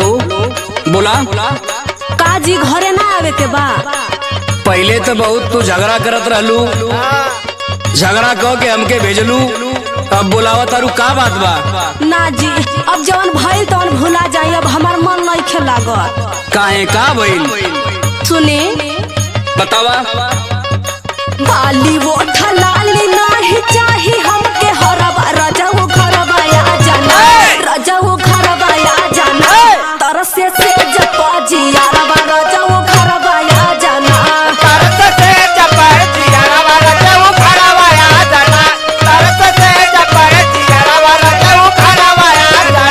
बोला का जी घरे ना आवे के बा पहले तो बहुत तू झगड़ा करत रहलू झगड़ा कह के हमके भेजलू अब बोलावा तारू का बात बा ना जी अब जवन भइल तवन भुला जाई अब हमार मन नहीं लागत काहे का भइल सुनी बतावा बाली वो ठलाली नहीं चाही हमके हरबा रजऊ घरबा आ जाना रजऊ घरबा आ जाना तरसे से जपा जियारबा रजऊ घरबा आ जाना तरस से जपर जियरवा रजऊ खड़वा आ जाना तरस से जपर जियरवा रजऊ खड़वा आ जाना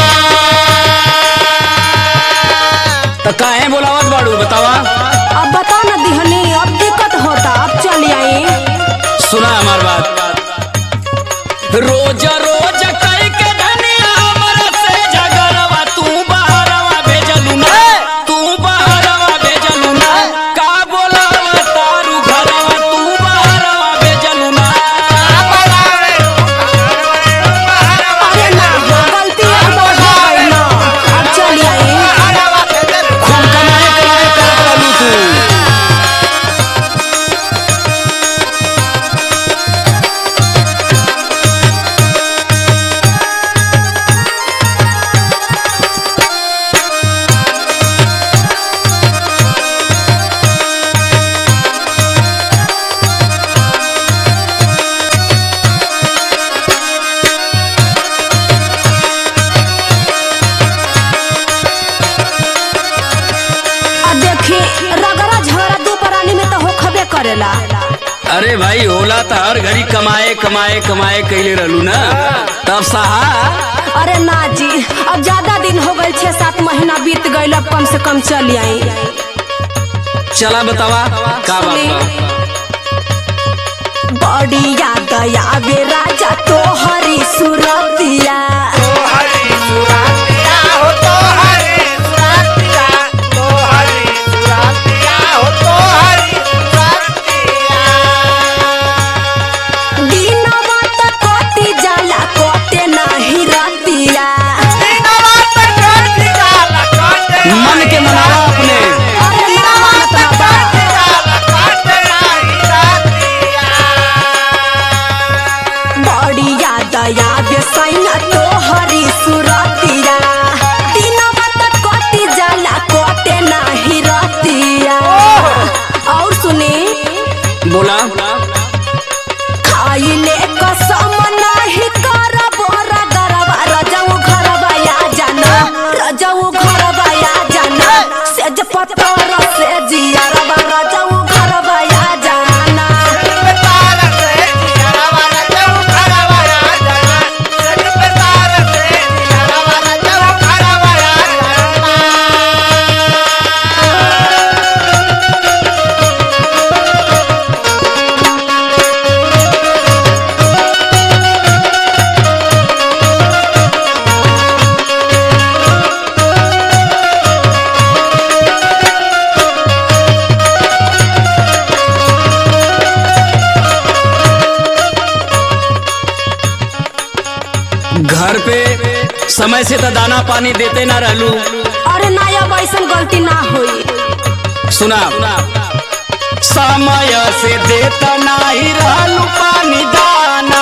तो काहे बोलावत बाड़ू बतावा अब बता ना दिहनी अब दिक्कत होता अब चली आई सुना हमार बात रोज रोज कई के धनिया हमरा से झगड़वा तू बहरवा भेजलू ना तू बहरवा भेजलू ना का बोलावा तारू घरवा तू बहरवा भेजलू ना अरे ना गलती हमार हो गई ना अब चली आई खूब कमाए कमाए करत रहलू तू आ देखी रगड़ा झगड़ा दू प्राणी में तो होखबे करेला अरे भाई होला तो हर घड़ी कमाए कमाए कमाए कैले रहलू ना तब सहा अरे ना जी अब ज्यादा दिन हो गए छह सात महीना बीत गए अब कम से कम चली आई चला बतावा का बात बा बड़ी याद आवे राजा तो हरी सुरतिया हरी सुरातिया हो तो हरी सुरातिया तो हरी सुरातिया हो तो हरी सुरातिया दिनवा त कटी जाला कटे नाही रतिया दिनवा पर कोटी जाला कोटे मन के मनावा अपने अरे ना मानत ना बा। जाला कोटे नाही रातिया बड़ी याद आवे सैया तो हरी सुरतिया दिनवा त कटी जाला कटे नाही रतिया और सुनी बोला खाइले कसम नाही करब रगरबा रजऊ घरबा आ जाना रजऊ घरबा आ जाना सेज पत्थर से जियरबा रजऊ घरबा आ जाना तार से जियरवा रजऊ खड़वा आ जाना सज पे तार से जियरवा रजऊ खड़वा आ जाना घर पे समय से तो दाना पानी देते ना रहलू अरे ना अब ऐसन गलती ना होई सुना समय से देता नाही रहलू पानी दाना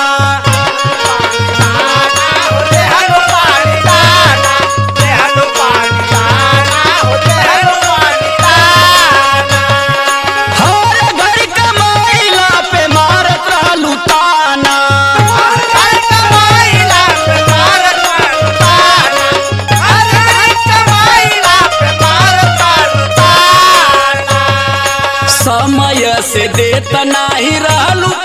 होते हरो पानी दाना होते हरो पानी दाना होते हरो पानी दाना हर घर कमाइला पे मारत रहलू ताना हर कमाईला पे मारत तारू ताना हर कमाईला पे मारत तारू ताना समय से देता नाही रहलू